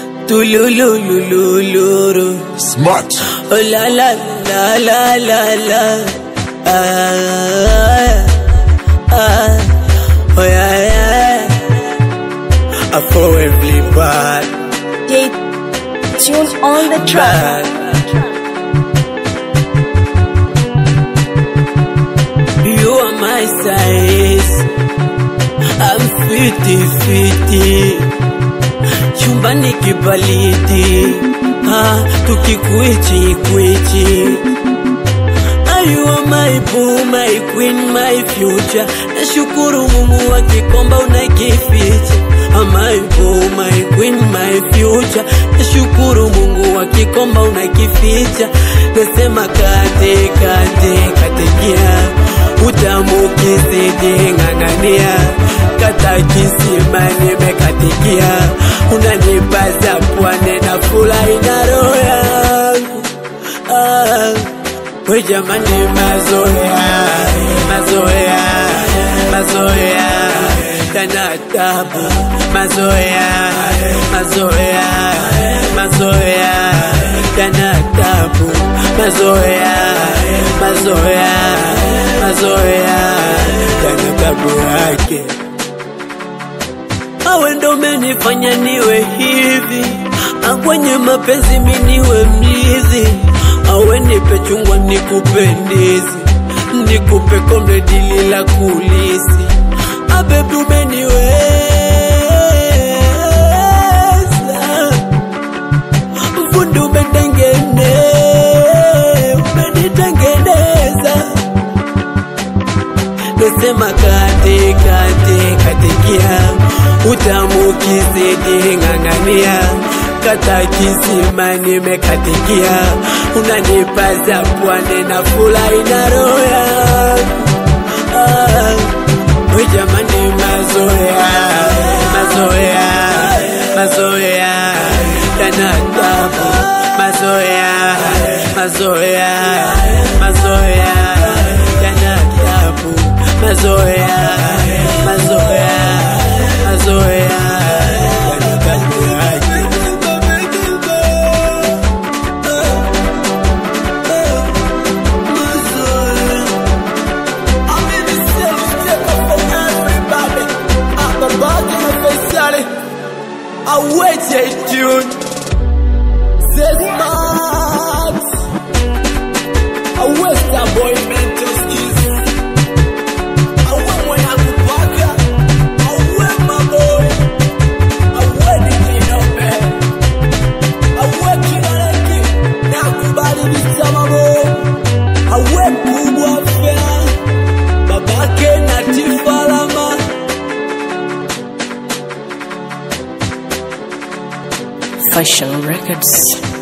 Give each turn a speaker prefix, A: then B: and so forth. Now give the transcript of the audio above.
A: tulululululu
B: Smart.
A: Oh la la la la la la ah, ah, Oh yeah yeah I for every bad
C: J Tune on the track.
A: bad You are my size I'm fiti fiti Chumbani kibaliti ah, Tukikwichi kwichi Ah, You are my boo, my queen, my future Nashukuru Mungu akikomba unakificha Ah, My boo, my queen, my future Nashukuru Mungu akikomba unakificha Nasema kate kate katekia Utamu kizidi ng'ang'ania Kata kisima nimekatikia Unanipaza pwane na furahi na roho yangu ah. We jamani mazoea, mazoea, mazoea Kana tabu, mazoea, mazoea, mazoea Kana tabu, mazoea, mazoea, mazoea Kana tabu yake awe ndo menifanya niwe hivi akwenye mapenzi miniwe mlizi awe nipe chungwa nikupe ndizi nikupe kombe dili la kulisi abebi umeniweza fundi umetengene umenitengeneza nasema kate kate katekia utamu kizidi ng'ang'ania kata kisima nimekatikia unanipaza pwane na furahi na roho yangu ah, we jamani mazoea mazoea mazoea yana tabu mazoea mazoea mazoea yana tabu mazoea mazoea mazoea yana tabu yake Away, tune. Say smart. Away, star boy, mental skills. Away, when I go back. Away, my boy. Away, the king of bed. Away, king of the king. Now, kubali visama mo. Away, kubwa fea. Babake na tifalama.
D: Fashion Records.